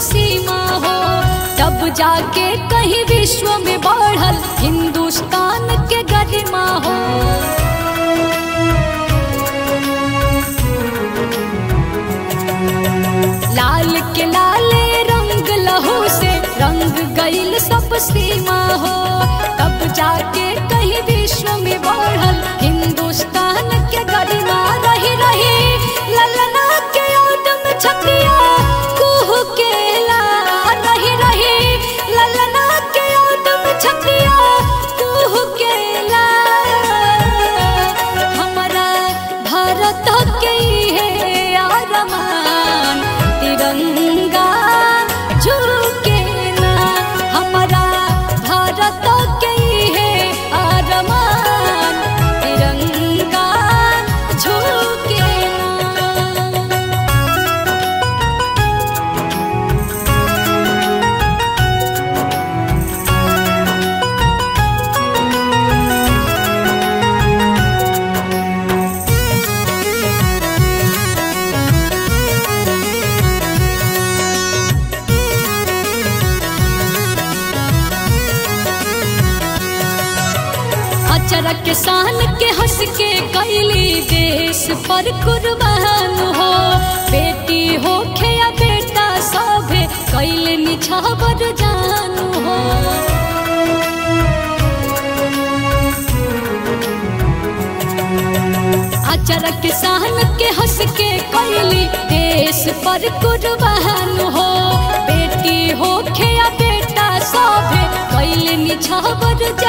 सीमा हो तब जाके कहीं विश्व में बढ़ल हिंदुस्तान के गरिमा हो लाल के लाले रंग लहू से रंग गईल सब सीमा हो तब जाके कहीं विश्व में बढ़ल हिंदुस्तान के गरिमा रही रही ललना के ओदम छतिया कुह के ला रही रही ललना के ओदम छतिया कुह के ला हमारा भारत के है आरमान तिरंगा झुके ना हमारा भारत के है आरमान तिरंगा झुके ना अचरक शान के हंस के कैली देश पर कुर्बान हो बेटी हो या बेटा सभे कैल निछावर जान हो अचरक शान के हंस के कैली देश पर कुर्बान हो बेटी हो या बेटा सभे कैल निछावर